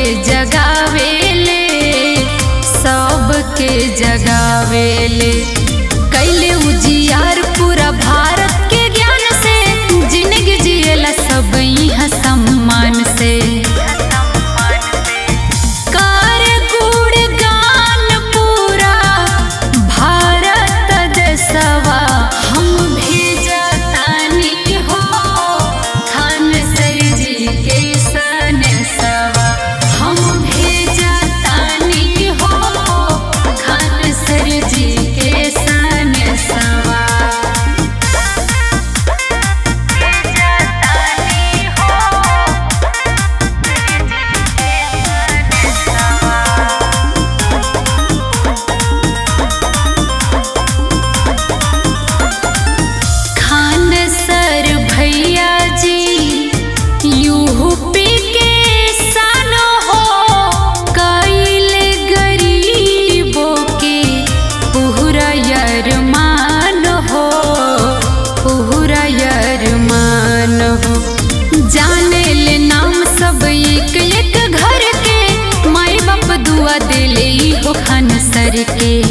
जगावेले सबके जगावेले कैले उजियार पूरा भारत के ज्ञान से जिंदगी जिएला सब यहाँ सम्मान से कर गुणगान पूरा भारत देशवा हम भेजतानी हो खान सर जी के सनसवा हम भेजतानी हो खान सर जी के सनसवा खान सर भैया जी यूपी के सन हो कैले गरीबों के पूरा यरमान हो पूरा यरमान हो जाने ले नाम सब एक एक घर के माई बाप दुआ दिले हो खान सर के